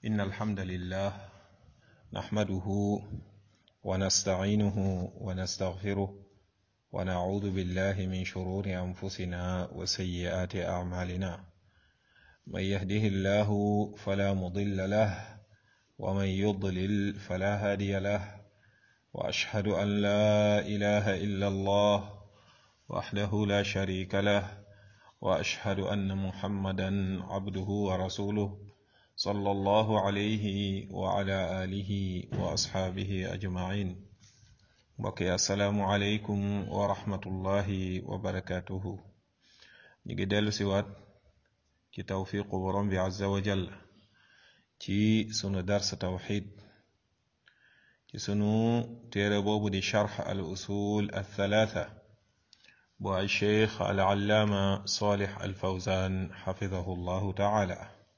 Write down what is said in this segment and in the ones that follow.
إن الحمد لله نحمده ونستعينه ونستغفره ونعوذ بالله من شرور أنفسنا وسيئات أعمالنا من يهده الله فلا مضل له ومن يضلل فلا هادي له وأشهد أن لا إله إلا الله وحده لا شريك له وأشهد أن محمدا عبده ورسوله صلى الله عليه وعلى آله وأصحابه أجمعين بقي السلام عليكم ورحمة الله وبركاته نيجي ديلو سيوات ci tawfiqu borom bi azza wa jall ci sunu dars tawxid ci sunu téere boobu di charx al usul al thalatha bu ay cheikh al allaama salih al fawzan xafidahu llahu taala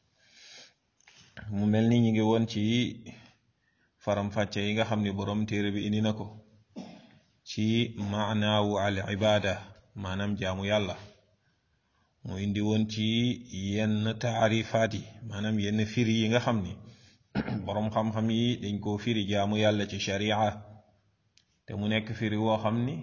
mu mel ni ñu ngi woon ci faram-fàcce yi nga xam ni borom téere bi indi na ko ci maanaawu al ibada maanaam jaamu yàlla mu indi woon ci yenn taarifaat yi maanaam yenn firi yi nga xam ni boroom xam-xam yi dañ koo firi jaamu yàlla ci sharia te mu nekk firi woo xam ni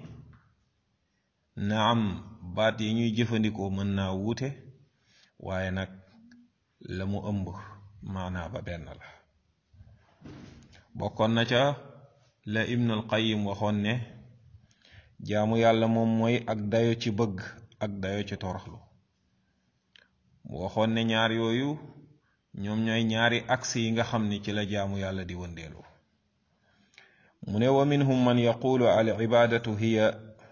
naam baat yi ñuy jëfandikoo mën naa wuute waaye nag la mu ëmb maanaa ba benn la bokkoon na ca la ibnul qayim waxoon ne jaamu yàlla moom mooy ak dayo ci bëgg ak dayo ci toroxlu mu waxoon ne ñaar yooyu ñoom ñooy ñaari axe yi nga xam ni ci la jaamu yàlla di wëndeelu mu ne wa minhum man yaqulu al ibadatu hiya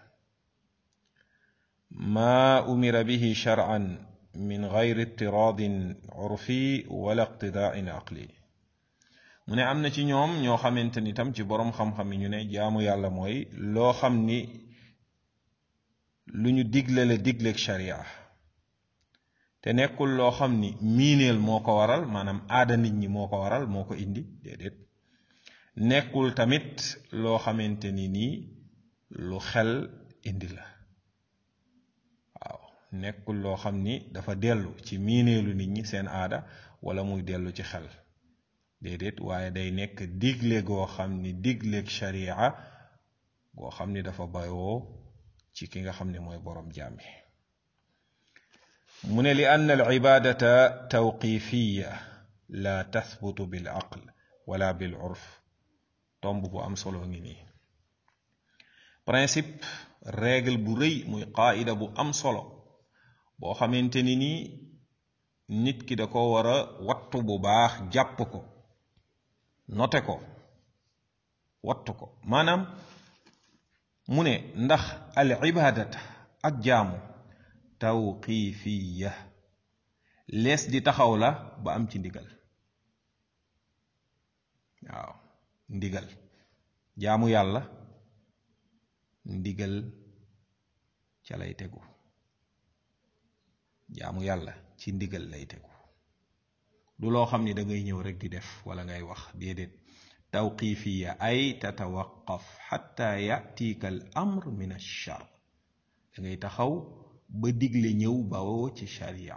ma umira bihi shar'an min gayri ittiradin urfi wala iqtida'in aqli mu ne am na ci ñoom ñoo xamante ni tam ci boroom xam-xam yi ñu ne jaamu yàlla mooy loo xam ni lu ñu digle la digleeg sharia te nekkul loo xam ni miineel moo ko waral maanaam aada nit ñi moo ko waral moo ko indi déedéet nekkul tamit loo xamante ni nii lu xel indi la waaw nekkul loo xam ni dafa dellu ci miineelu nit ñi seen aada wala muy dellu ci xel déedéet waaye day nekk digle goo xam ni digleeg sharia goo xam ni dafa bayoo ci ki nga xam ne mooy boroom jàmmi mu ne li ann al ibadata tawqifiya la tathbutu bil aql wala bil urf tomb bu am solo ngi nii principe règle bu rëy muy qaida bu am solo boo xamante ni nii nit ki da ko war a wattu bu baax jàpp ko note ko wattu ko maanaam mu ne ndax al ibadata ak jaamu tawqifiya lees di taxaw la ba am ci ndigal waaw ndigal jaamu yàlla ndigal ca lay tegu jaamu yàlla ci ndigal lay tegu du loo xam ni da ngay ñëw rek di def wala ngay wax déedéet tawqifiya ay tatawaqaf xatta yatika al amr min alchar da ngay taxaw ba digle ñëw bawoo ci sharia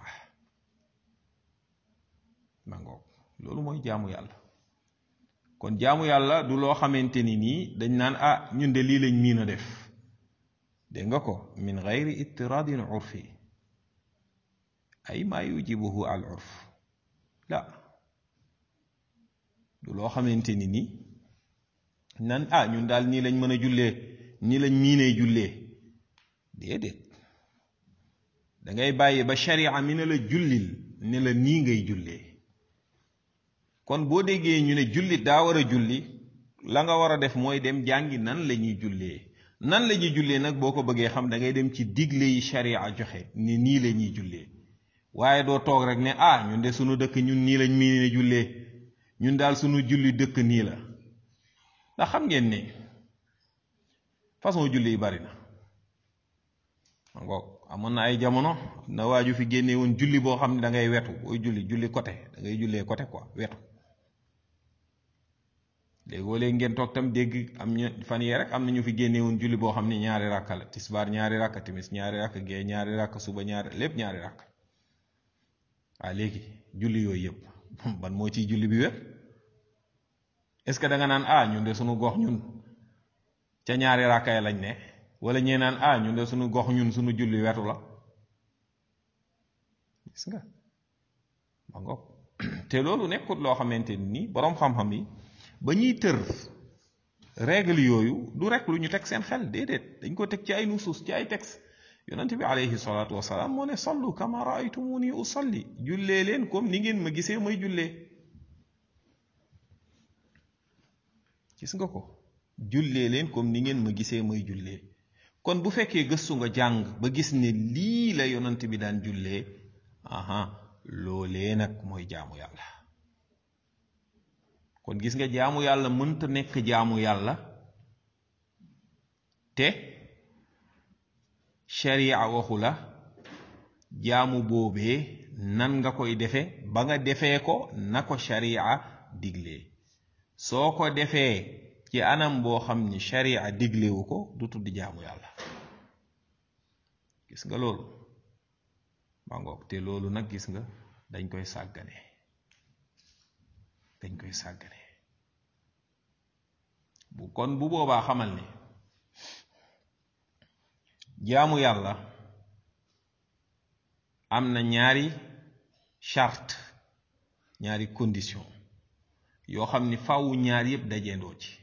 ma ngoog loolu mooy jaamu yàlla kon jaamu yàlla du loo xamante ni nii dañ naan ah ñun de lii lañ miin a def dégg nga ko min gayri ittiradin urfi ay maa yujibuhu al urf la du loo xamante ni nii nan ah ñun daal nii lañ mën a jullee nii lañ miinee jullee déedéet da ngay bàyyi ba sharia mi ne la jullil ne la nii ngay jullee kon boo déggee ñu ne jullit daa war a julli la nga war a def mooy dem jàngi nan la ñuy jullee nan la ñuy jullee nag boo ko bëggee xam da ngay dem ci digle yi sharia joxe ni nii la ñuy jullee waaye doo toog rek ne ah ñun de sunu dëkk ñun nii lañ mii ne jullee ñun daal sunu julli dëkk nii la ndax xam ngeen ne façon julli yi bari na ngoog amoon na ay jamono na waaju fi génne woon julli boo xam ne da ngay wetu booy julli julli côté da ngay jullee côté quoi wetu léegoo léegi ngeen toog tam dégg am ñu fan yee rek am na ñu fi génne woon julli boo xam ne ñaari rakka la tisbaar ñaari rakka timis ñaari rakka gee ñaari rakka suba ñaari lépp ñaari rakka waaw léegi julli yooyu yëpp ban moo ciy julli bi wér est ce que da nga naan ah ñun de sunu gox ñun ca ñaari raakaay lañ ne wala ñee naan ah ñun de sunu gox ñun sunu julli wetu la gis nga ma ngoog te loolu nekkut loo xamante ni boroom xam-xam yi ba ñuy tër règle yooyu du rek lu ñu teg seen xel déedéet dañ ko teg ci ay nusuus ci ay texte yonente bi alayhi salaatu wasalaam moo ne sallu kama raaytumuni usalli jullee leen comme ni ngeen ma gisee may jullee gis nga ko jullee leen comme ni ngeen ma gisee may jullee kon bu fekkee gëstu nga jàng ba gis ne lii la yonent bi daan jullee aha loolee nag mooy jaamu yàlla kon gis nga jaamu yàlla mënta nekk jaamu yàlla te sharia waxu la jaamu boobee nan nga koy defe ba nga defee ko na ko sharia diglee soo ko defee ci anam boo xam ni sharia diglewu ko du tudd jaamu yàlla gis nga loolu ba ngoog te loolu nag gis nga dañ koy sàggane dañ koy sàggane bu kon bu boobaa xamal ni jaamu yàlla am na ñaari charte ñaari condition yoo xam ni faawu ñaar yépp dajeendoo ci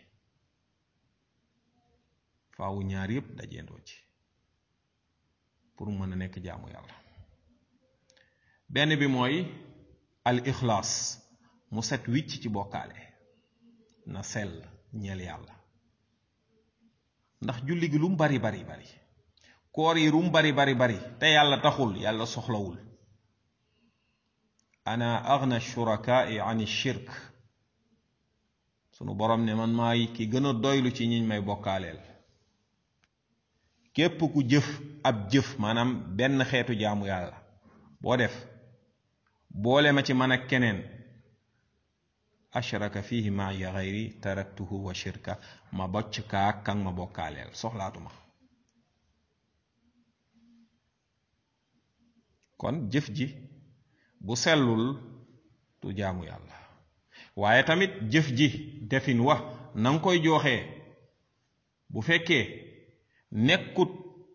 faawu ñaar yépp dajeendoo ci pour mën a nekk jaamu yàlla benn bi mooy al ixlaas mu set wicc ci bokkaale na sell ñeel yàlla ndax julli gi lu mu bari bari bari koor yi lu mu bari bari bari te yàlla taxul yàlla soxlawul ana agna shurakaai an shirk sunu borom ne man maay ki gën a doylu ci ñiñ may bokkaaleel képp ku jëf ab jëf maanaam benn xeetu jaamu yàlla boo def boole ma ci man ak keneen ashraka fihi maaya xayri taraktuhu wa shirka ma bocc kaa kan ma bokkaaleel soxlaatuma kon jëf ji bu sellul du jaamu yàlla waaye tamit jëf ji defin wa na nga koy jooxee bu fekkee nekkut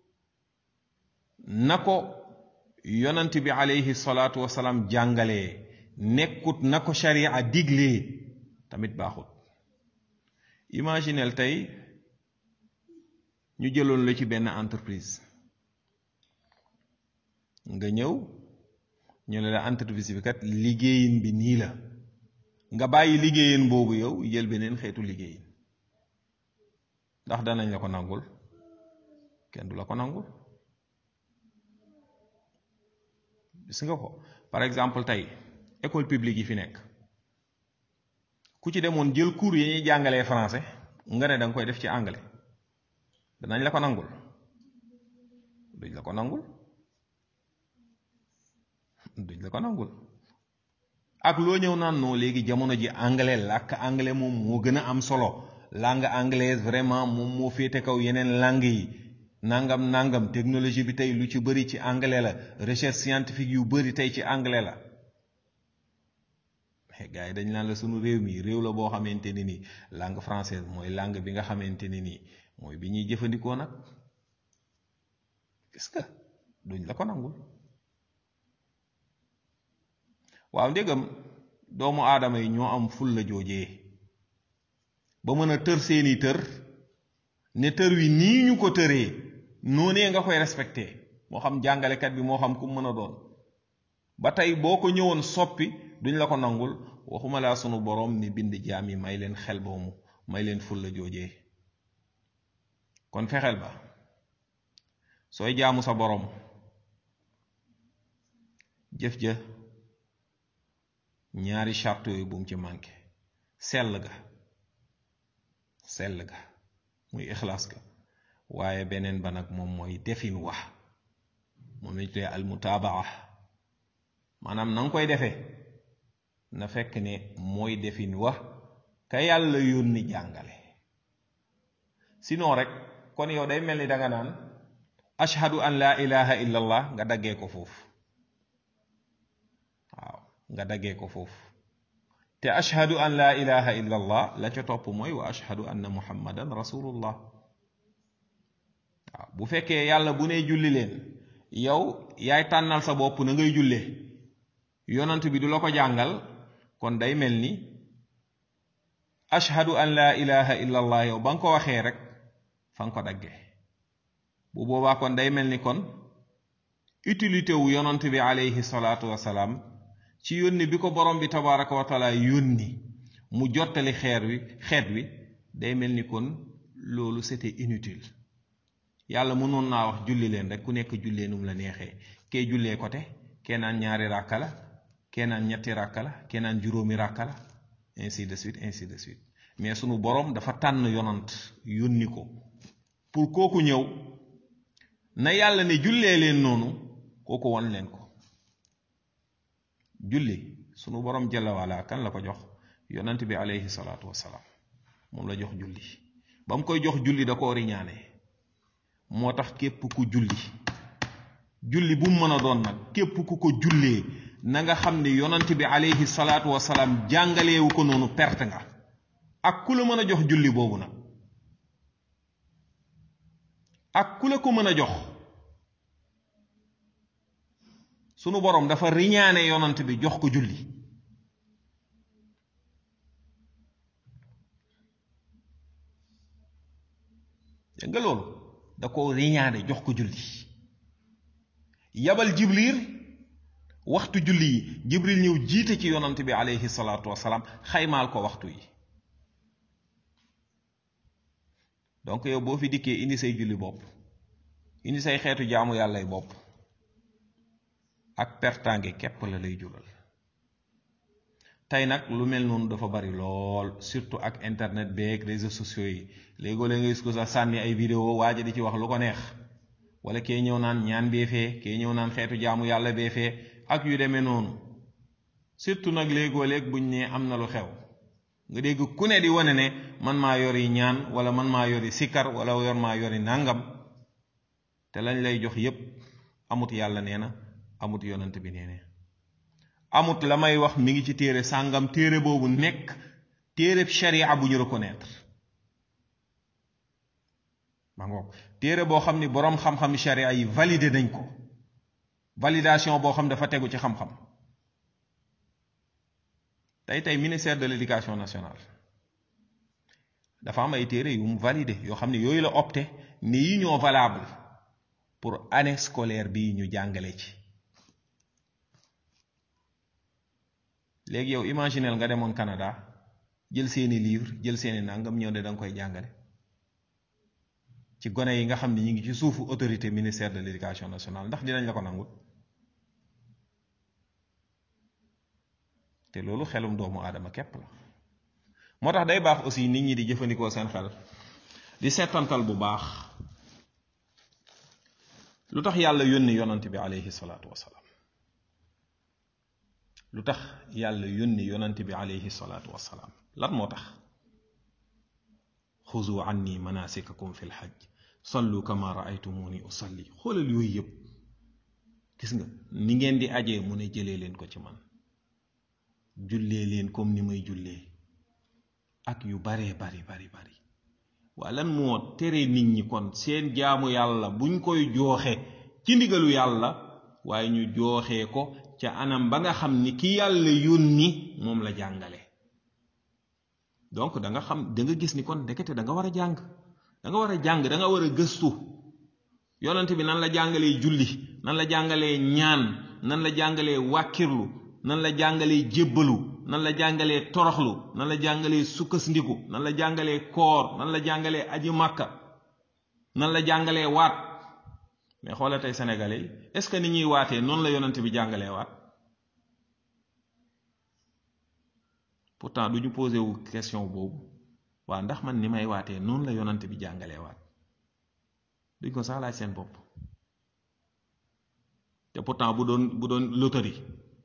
na ko yonant bi alayhi salaatu wasalaam jàngalee nekkut na ko sharia diglee tamit baaxut imaginel tey ñu jëloon la ci benn entreprise nga ñëw ñu ne la entreprise bi kat liggéeyin bi nii la nga bàyyi liggéeyin boobu yow jël beneen xeetu liggéeyin ndax danañ la ko nangul kenn du la ko nangul gis nga ko par exemple tey école publique yi fi nekk ku ci demoon jël cours yi ñuy jàngalee français nga ne da nga koy def ci anglais danañ la ko nangul duñ la ko nangul duñ la ko nangul ak loo ñëw naan non léegi jamono ji anglais làkk anglais moom moo gën a am solo langue anglaise vraiment moom moo féete kaw yeneen langue yi nangam nangam technologie bi tey lu ci bëri ci anglais la recherche scientifique yu bëri tey ci anglais la mais gars yi dañ naan la sunu réew mi réew la boo xamante ni nii langue française mooy langue bi nga xamante ni nii mooy bi ñuy jëfandikoo nag gis nga duñ la ko nangul waaw ndégam doomu aadama yi ñoo am ful la joojee ba mën a tër seeni tër ne tër wi nii ñu ko tëree noonee nga koy respecté moo xam jàngalekat bi moo xam ku mën a doon ba tey boo ko ñëwoon soppi duñ la ko nangul waxuma laa sunu boroom mi bind jaam yi may leen xel boomu may leen ful la joojee kon fexeel ba sooy jaamu sa boroom jëf ja ñaari charte yooyu bu mu ci manqué sell ga sell ga muy ixlaas ga waaye beneen ba nag moom mooy defin wax moom lañ tuddee al mutaabaa maanaam na nga koy defee na fekk ne mooy defin wax ka yàlla yónni jàngale sinon rek kon yow day mel ni danga naan ashhadu an laa ilaha illallah nga daggee ko foofu waaw nga daggee ko foofu te ashhadu an laa ilaha illa allah la ca topp mooy wa ashhadu anna muhammadan rasulullah waaw bu fekkee yàlla bu ne julli leen yow yaay tànnal sa bopp na ngay jullee yonant bi du la ko jàngal kon day mel ni ashhadu an laa ilaha illa allah yow ba nga ko waxee rek fa nga ko daggee bu boobaa kon day mel ni kon utilité wu yonant bi alayhi salaatu wasalaam ci yónni bi ko borom bi tabaraka wa taala yónni mu jottali xeer wi xeet wi day mel ni kon loolu c'était inutile yàlla mënoon naa wax julli leen rek ku nekk jullee num la neexee kee jullee côté kee naan ñaari ràkka la kee naan ñetti ràkka la kee naan juróomi ràkka la ainsi de suite ainsi de suite mais sunu borom dafa tànn yonant yónni ko pour kooku ñëw na yàlla ne jullee leen noonu kooku wan leen ko julli sunu borom jalla wala kan la ko jox yonant bi alayhi salaatu wasalaam moom la jox julli ba mu koy jox julli da koo riñaane moo tax képp ku julli julli bu mu mën a doon nag képp ku ko jullee na nga xam ne yonant bi alayhi salaatu wasalaam jàngaleewu ko noonu perte nga ak ku la mën a jox julli boobu nag ak ku la ko mën a jox sunu boroom dafa riñaane yonant bi jox ko julli dégg nga loolu da ko riñaane jox ko julli yabal jibril waxtu julli yi jibril ñëw jiite ci yonant bi aleyhi salaatu wasalaam xaymaal ko waxtu yi donc yow boo fi dikkee indi say julli bopp indi say xeetu jaamu yàllay bopp ak pertange képp la lay jural tey nag lu mel noonu dafa bari lool surtout ak internet beeg réseaux sociaux yi léegoo la nga gis ko sax sànni ay vidéo waaja di ci wax lu ko neex wala kee ñëw naan ñaan bee fee kee ñëw naan xeetu jaamu yàlla bee fee ak yu demee noonu surtout nag léegoo léeg buñ ne am na lu xew nga dégg ku ne di wane ne man maa yori ñaan wala man maa yori sikkar wala yor maa yori nàngam te lañ lay jox yépp amut yàlla nee na amut yonant bi nee na amut la may wax mi ngi ci téere sàngam téere boobu nekk téere sharia bu ñu reconnaître ma ngoog téere boo xam ni boroom xam-xam sharia yi validé nañ ko validation boo xam dafa tegu ci xam-xam tey tey ministère de l'éducation nationale dafa am ay téere yu mu validé yoo xam ne yooyu la opté ni yi ñoo valable pour année scolaire bii ñu jàngale ci léegi yow imaginel nga demoon Canada jël seeni livre jël seeni nangam ñëw ne da nga koy jàngale ci gone yi nga xam ne ñu ngi ci suufu autorité ministère de l'éducation nationale ndax dinañ la ko nangul te loolu xelum doomu aadama képp la moo tax day baax aussi nit ñi di jëfandikoo seen xel di seetantal bu baax lu tax yàlla yónni yonant bi aleyhi salaatu wasalaam lu tax yàlla yónni yonant bi aleyhi salaatu wasalaam lan moo tax xuzu anni manasikakum fi lxaj sallu kama raaytumuni usalli xoolal yooyu yëpp gis nga ni ngeen di ajee mu ne jëlee leen ko ci man jullee leen comme ni may jullee ak yu baree bari bari bari waa lan moo tere nit ñi kon seen jaamu yàlla buñ koy jooxe ci ndigalu yàlla waaye ñu jooxee ko ca anam ba nga xam ni ki yàlla yónni moom la jàngale donc da nga xam da nga gis ni kon ndekete da nga war a jàng da nga war a jàng da nga war a gëstu yonent bi nan la jàngalee julli nan la jàngalee ñaan nan la jàngalee wàkkirlu nan la jàngalee jébbalu nan la jàngalee toroxlu nan la jàngalee sukkasndiku nan la jàngalee koor nan la jàngalee aji màkka nan la jàngalee waat mais xoola tey sénégalais yi est-ce que ni ñuy waatee noonu la yonent bi jàngalee waat pourtant du ñu posé wu question boobu waa ndax man ni may waatee noonu la yonent bi jàngalee waat duñ ko sax laaj seen bopp te pourtant bu doon bu doon loterie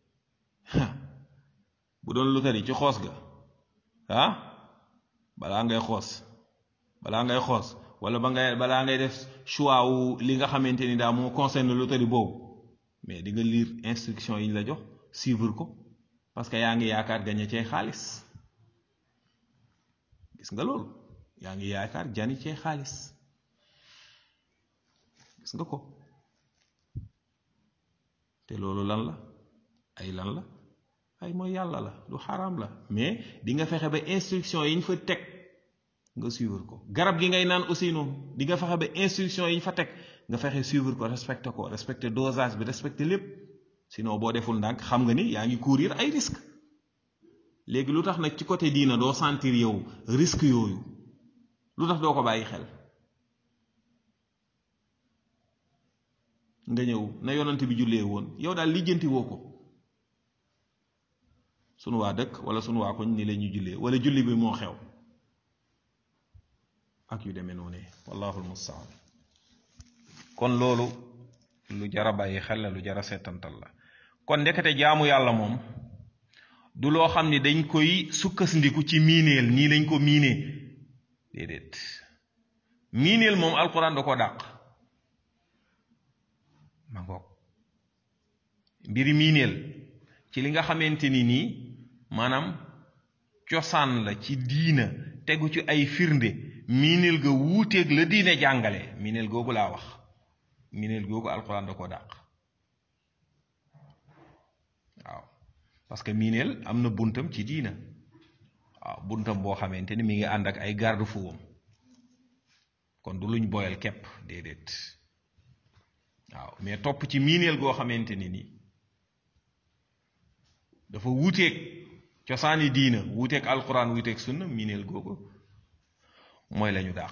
bu doon loterie ci xoos ga ah balaa ngay xoos balaa ngay xoos wala ba ngay balaa ngay def choix wu li nga xamante ni daa moo concerne loterie boobu mais di nga lire instruction yi ñu la jox suivre ko parce que yaa ngi yaakaar gañe cee xaalis gis nga loolu yaa ngi yaakaar jani cee xaalis gis nga ko te loolu lan la ay lan la ay mooy yàlla la du xaraam la mais di nga fexe ba instruction yi ñu fa teg nga suivre ko garab gi ngay naan aussi noonu di nga fexe ba instruction yi ñu fa teg nga fexe suivre ko respecté ko respecté dosage bi respecté lépp sinon boo deful ndànk xam nga ni yaa ngi courir ay risque léegi lu tax nag ci côté diina doo sentir yow risque yooyu lu tax doo ko bàyyi xel nga ñëw na yonante bi jullee woon yow daal lijjanti woo ko sunu waa dëkk wala sunu waa koñ ni la ñuy jullee wala julli bi moo xew ak yu demee noonu wallahu almustaan kon loolu lu jara bàyyi xel la lu jara seetantal la kon ndekete jaamu yàlla moom du loo xam ni dañ koy sukkandiku ci miineel nii lañ ko miinee déedéet miineel moom alquran da ko dàq ma ngoog mbiri miineel ci li nga xamante ni nii maanaam cosaan la ci diina tegu ci ay firnde miineel ga wuuteeg la diine jàngale miineel googu laa wax miineel googu alquran da ko dàq waaw parce que miineel am na buntam ci diina waaw buntam boo xamante ni mi ngi ànd ak ay garde fuwam kon du luñ boyal képp déedéet waaw mais topp ci miineel goo xamante ni nii dafa wuuteeg cosaani diina wuuteeg alquran wuuteeg sunna miineel googu mooy lañu dàq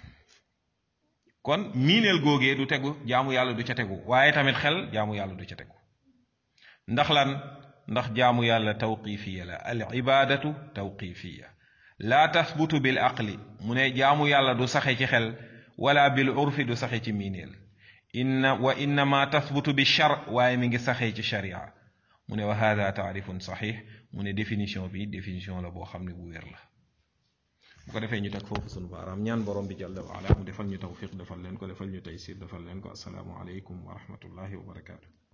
kon miineel googee du tegu jaamu yàlla du ca tegu waaye tamit xel jaamu yàlla du ca tegu ndax lan ndax jaamu yàlla tawqifiya la al ibadatu tawqifiya laa tasbutu bil aqli mu ne jaamu yàlla du saxe ci xel wala bil urfi du saxe ci miineel inna wa innama tasbutu bi char waaye mi ngi saxee ci sharia mu ne wa hada taarifun saxiix mu ne définition bi définition la boo xam ne bu wér la bu ko defee ñu teg foofu sunu baaraam ñaan borom bi jalla wa ala mu defal ñu tawfiq defal leen ko defal ñu taysir defal leen ko asalaamu aleykum wa rahmatullahi wa barakaatu